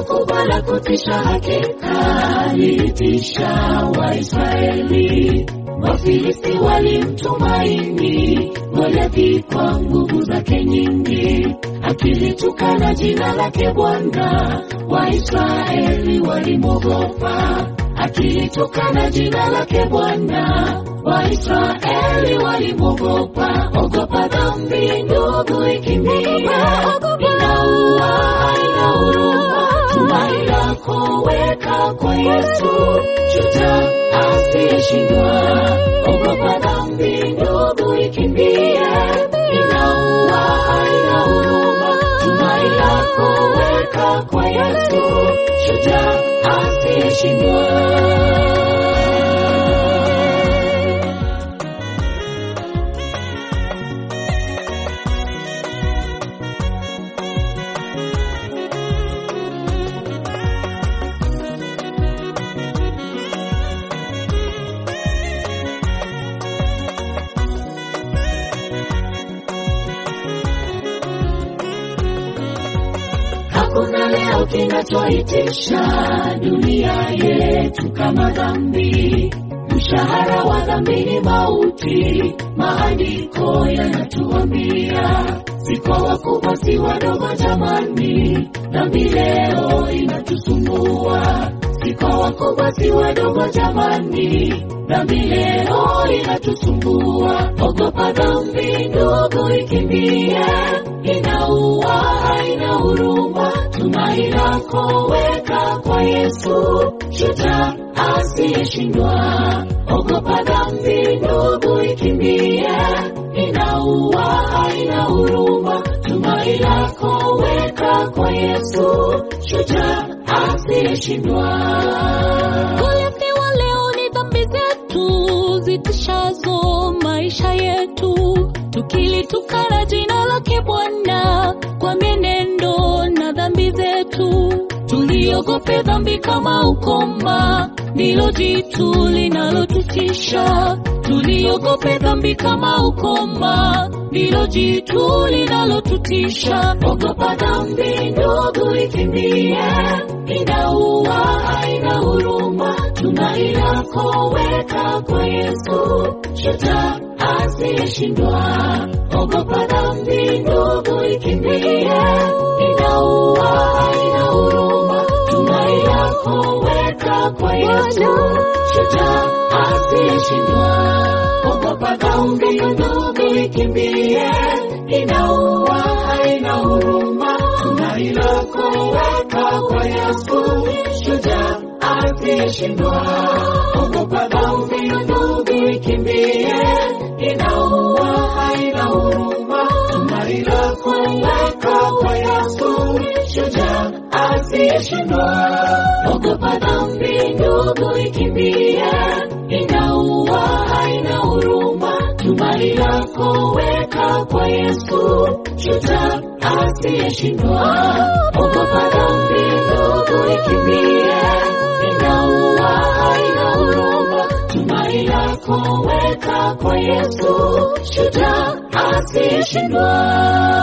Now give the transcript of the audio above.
Tukio kubwa la kutisha hakika lilitisha Waisraeli. Wafilisti walimtumaini Goliathi kwa nguvu zake nyingi, akilitukana jina lake Bwana. Waisraeli walimwogopa, akilitukana jina lake Bwana. Waisraeli walimwogopa. Ogopa dhambi ndugu, ikimbia, inaua, haina huruma. Tumaini lako weka kwa Yesu, shujaa asiyeshindwa. Ogopa dhambi ndugu, ikimbie, inaua, haina huruma. Tumaini lako weka kwa Yesu, shujaa asiyeshindwa. Hakuna leo kinachoitisha dunia yetu kama dhambi. Mshahara wa dhambi ni mauti, maandiko yanatuambia. Si kwa wakubwa, si wadogo, jamani, dhambi leo inatusumbua. Si kwa wakubwa, si wadogo, jamani, dhambi leo inatusumbua. Ogopa dhambi ndugu, ikimbie, inaua, haina huruma. Tumaini lako weka kwa Yesu, shujaa asiyeshindwa. Ogopa dhambi ndugu, ikimbie, inaua, haina huruma. Tumaini lako weka kwa Yesu, shujaa asiyeshindwa. Goliathi wa leo ni dhambi zetu zitishazo maisha yetu, tukilitukana jina lake Bwana kwa mienendo na dhambi zetu. Tuliogope dhambi kama ukoma, ndilo jitu linalotutisha. Tuliogope dhambi kama ukoma, ndilo jitu linalotutisha. Ogopa dhambi ndugu, ikimbie, inaua, haina huruma. Tumaini lako weka kwa Yesu, shujaa asiyeshindwa. Ogopa dhambi ndugu, ikimbie, inaua, haina huruma. Tumaini lako weka kwa Yesu, shujaa asiyeshindwa. Ogopa dhambi ndugu, ikimbie, inaua, haina huruma. Tumaini lako weka kwa Yesu, shujaa asiyeshindwa. Ogopa dhambi ndugu, ikimbie, inaua, haina huruma. Tumaini lako weka kwa Yesu, shujaa asiyeshindwa. Ogopa dhambi ndugu, ikimbie, inaua, haina huruma. Tumaini lako weka kwa Yesu, shujaa asiyeshindwa. Ogopa dhambi ndugu, ikimbie, inaua, haina huruma. Tumaini lako weka kwa Yesu, shujaa asiyeshindwa.